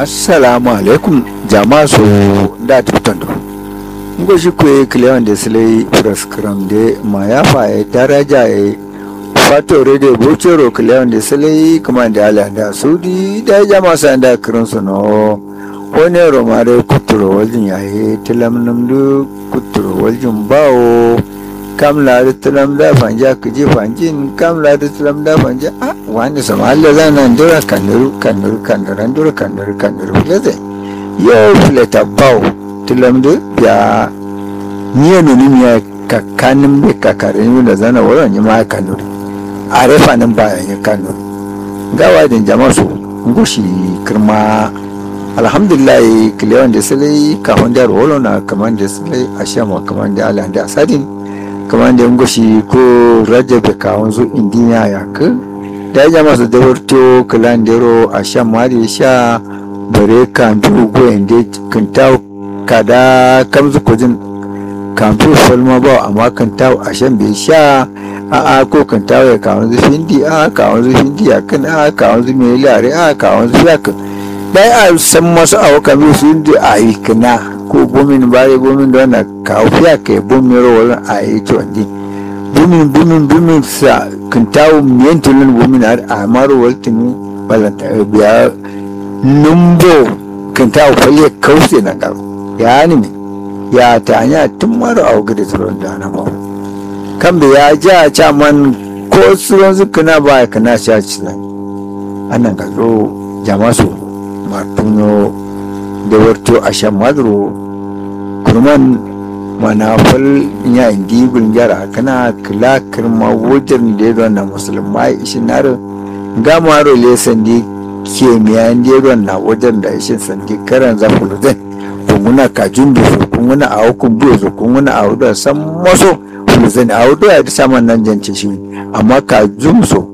assalamu alaikum jama'a so da tutondo ngo shi kwe kilewan da silai praskram de ma ya fa ya daraja ya fato rede bucero kilewan da silai kuma da ala da sudi da jama sa da kirin su no wani romare kuturo waljin ya yi tilam namdu kuturo waljin bawo kam la da tilam da fanja kiji fanjin kam la da tilam da fanja a wani sama Allah zana ndura kanuru kanuru kanuru ndura kanuru kanuru leze yo fileta bawo tilam da ya niye nuni miya kakanin bai kakarin yi da zana wurin yi ma kanuru a refanin bayan yi kanuru gawa da jama'a su gushi kirma alhamdulillah kilewan da silai kafin da rolo na kamar da silai a shama kamar da ala da asadin kamar da gushi ko rajabe kawon zu indiya ya ka da ya masu da warto kilan dero a shan mari sha bare kan dugo inda kinta kada kamzu kujin kamfi falma ba amma kinta a shan bai sha a a ko kinta ya kawon zu hindi a kawon zu hindi ya kan a kawon zu mai lare a kawon zu ya kan dai a san masu awa kamar su yi a yi kina ko bumin bare bumin da wannan kawo fiya kai bumin rawar a yi tuwandi bumin bumin bumin sa kintawo miyan tulun bumin har a maro waltini balanta biya numbo kintawo falle kauce na garo ya ni me ya ta hanya tun maro a wuga da tsoron da na mawa kan bai ya ja ca man ko tsoron su kana ba kana sha ci zan annan ka zo jama su martuno da warto a shan maduro kurman manafal ya indi gunjara kana kila kirma wajen da ya na musulmai ishi na ga maro le sandi ke miyan da na wajen da ishi sandi karan za ku luden kunguna ka jumbi su kunguna a hukun biyu su kunguna a hudu san maso fulzan a hudu ya saman nan jance shi amma ka jum so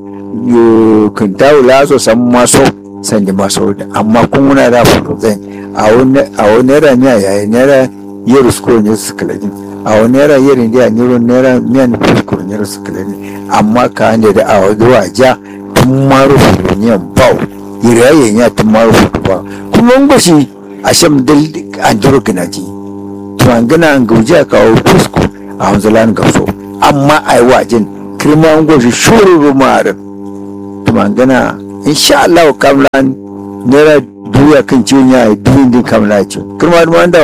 yo kintawu laso san maso sandi maso amma kunguna da fulzan a wani ranya yayi nera yeru sko ne su kalani a wani naira yeri da nero naira miyan fusko ne su kalani amma ka hande da a zuwa ja tun maru fuluniyan bau yirayen ya tun maru fusko ba kuma ngoshi a sham dal an jiro ginaji to an gana an gauji a kawo fusko a hanzalan gauso amma a yi wajen kirma ngoshi shuru rumarin to an gana insha Allah kamlan naira duya kan ciwon ya yi duyin din kamla ce kirma da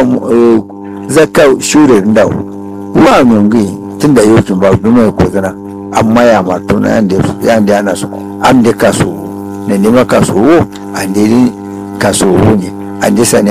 zaka shure da wa nungi tunda yokin ba duma ko zana amma ya ma to na yanda yanda ana so am de kaso ne ne ma kaso an de kaso ne an de sane